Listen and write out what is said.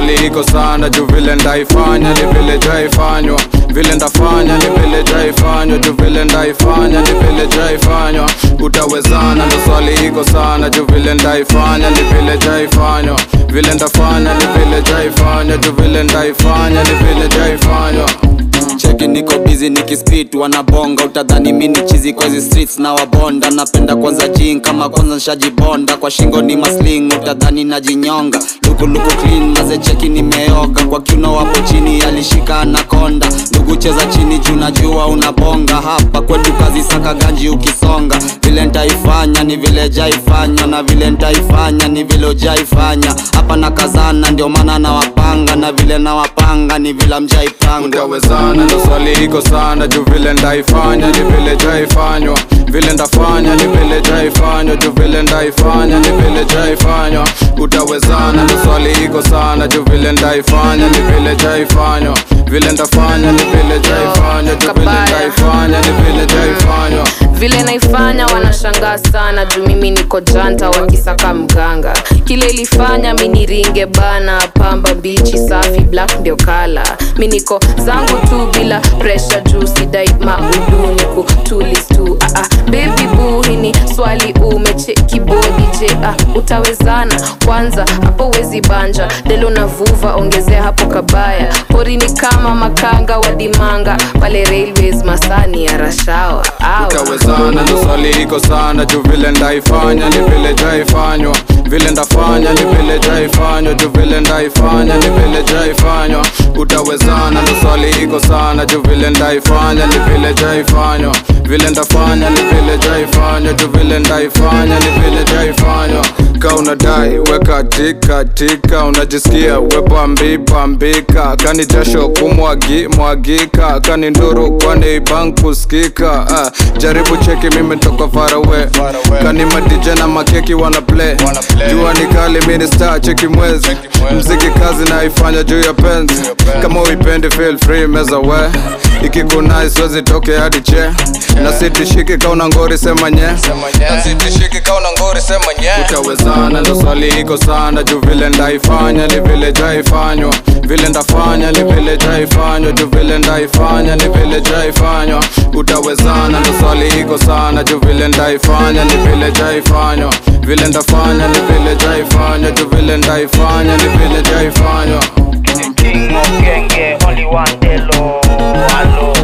swali iko sana juu vile ndaifanya ni vile jaifanywa vile ndafanya ni vile jaifanywa juu vile ndaifanya ni vile jaifanywa utawezana ndo swali iko sana juu vile ndaifanya ni vile jaifanywa vile ndafanya ni vile jaifanywa juu vile ndaifanya ni vile jaifanywa cheki niko busy nikispit wanabonga utadhani mini chizi kwa hizi streets na wabonda napenda kwanza jing kama kwanza nshajibonda kwa shingo ni masling utadhani najinyonga lukuluku clean maze cheki nimeoga kwa kiuno wapo chini alishika anakonda ndugu cheza chini juu najua unabonga hapa kwetu kazi saka ganji ukisonga vile ntaifanya ni vile jaifanya na vile ntaifanya ni vile ujaifanya hapa na kazana ndio maana nawapanga na vile nawapanga ni vile mjaipanga utawezana ndo swali iko sana juu vile ndaifanya ni vile jaifanywa vile ndafanya ni vile jaifanywa juu vile ndaifanya ni vile jaifanywa utawezana ndo swali iko sana juu vile ndaifanya ni vile jaifanywa vile ndafanya ni vile jaifanywa juu vile Kabaya. ndaifanya ni vile jaifanywa vile naifanya wanashangaa sana juu mimi niko janta wakisaka mganga kile ilifanya mi niringe bana pamba bichi safi black ndio kala mi niko zangu tu bila presha juu sidai mauduni kutulis tu ah, ah. baby boo hini swali umecheki bodi je ah, utawezana kwanza hapo wezi banja delo na vuva ongezea hapo kabaya pori ni kama makanga wadimanga pale railways masani ya rashawa Awa. utawezana ndo swali iko sana juu vile ndaifanya ni vile jaifanywa vile ndafanya ni vile jaifanywa juu vile ndaifanya ni vile jaifanywa utawezana ndo swali iko sana juu vile ndaifanya ni vile jaifanywa vile ndafanya ni vile jaifanywa juu vile ndaifanya ni vile jaifanywa ka unadai weka tika tika unajisikia wepambi pambika kani jasho kumwagi mwagika kani nduru kwani bank kusikika ah, jaribu cheki mimi toka farawe kani madije na makeki wana play jua ni kali mini star cheki mwezi mziki kazi naifanya juu ya penzi kama uipendi feel free meza we ikikunai siwezi toke hadi che na sitishiki kauna ngori sema nye na sitishiki kauna ngori sema nye utawezana ndo swali iko sana juu vile ndaifanya ni vile jaifanywa vile ndafanya ni vile jaifanywa juu vile ndaifanya ni vile jaifanywa utawezana ndo swali iko sana juu vile ndaifanya ni vile jaifanywa vile ndafanya ni vile jaifanywa juu vile ndaifanya ni vile jaifanywa King of Genge, only one Delo. Hello.